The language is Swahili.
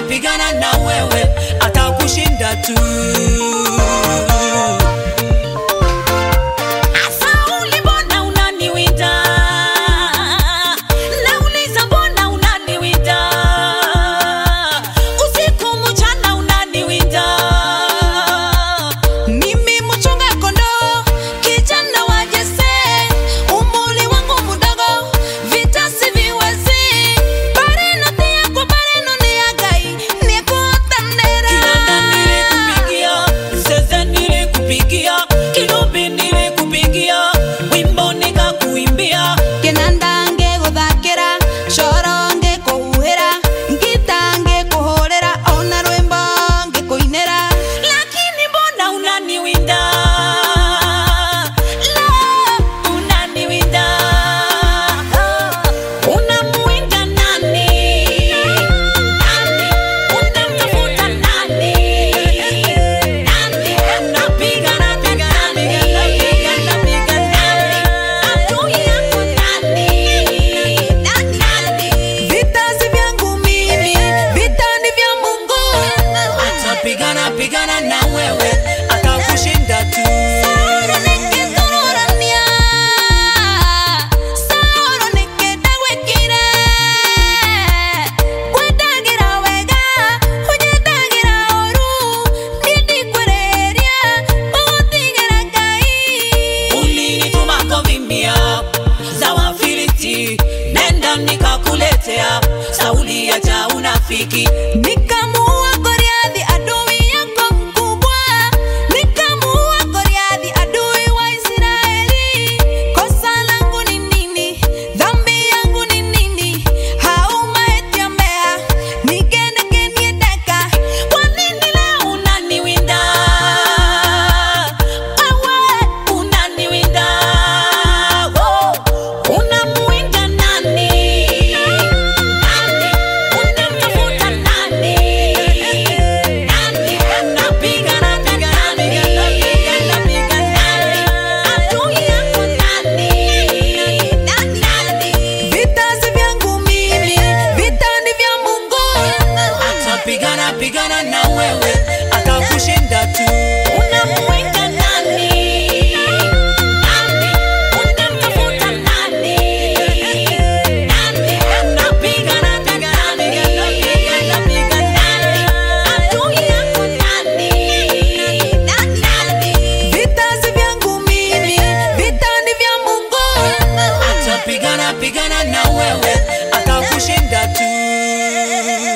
atapigana na wewe, atakushinda tu. Sauli, mbona unaniwinda? Nauliza, mbona unaniwinda? Usiku mchana unaniwinda. Mimi mchunga kondoo, kijana wa Jese, umri wangu mdogo, vita siviwezi. Bareno tia kwa bareno ni ya Ngai, nikutendera. Kinanda nilikupigia, zeze nilikupigia, kinubi nilikupigia, wimbo nikakuimbia. Kinanda ngĩgũthakĩra coro ngĩkũhuhĩra ngita ngĩkũhũrĩra ona rwĩmbo ngĩkũinĩra Lakini mbona unaniwinda? La, unaniwinda. Unamuwinda nani? Nani? Unamtafuta nani? Nani? Unapigana, pigana, pigana, pigana, pigana. Adui yako nani? Nani? vita si vyangu mimi vita ni vya Mungu Atapigana pigana na wewe, atakushinda tu. Sauro nĩngĩthũrania, Sauro nĩkĩndagwĩkire. Ngwendagĩra wega, ũnyendagĩra ũũru, niĩ ndikwĩrĩhĩria, ũgũtigĩra Ngai. Ulinituma kuvimbia za Wafilisti, nenda nikakuletea. Sauli acha unafiki, Nikamuua Goliathi adui yako mkubwa, nikamuua Goliathi adui wa Israeli. Kosa langu ni nini? Dhambi yangu ni nini? Haumaitemea nigenegeniedeka. Kwa nini leo unaniwinda wewe unaniwinda, oh, unamuwinda nani? Nani? Unamtafuta nani? Nani? Unapigana, pigana, pigana, pigana, pigana. Adui yako nani? Nani? vita si vyangu mimi, vita ni vya Mungu. Atapigana pigana na wewe, atakushinda tu. Unamuwinda nani? Nani? Unamtafuta nani? Nani? Unapigana, pigana, pigana, pigana, pigana. Adui yako nani? Nani? Vita si vyangu mimi, vita ni vya Mungu. Atapigana pigana na wewe, atakushinda tu.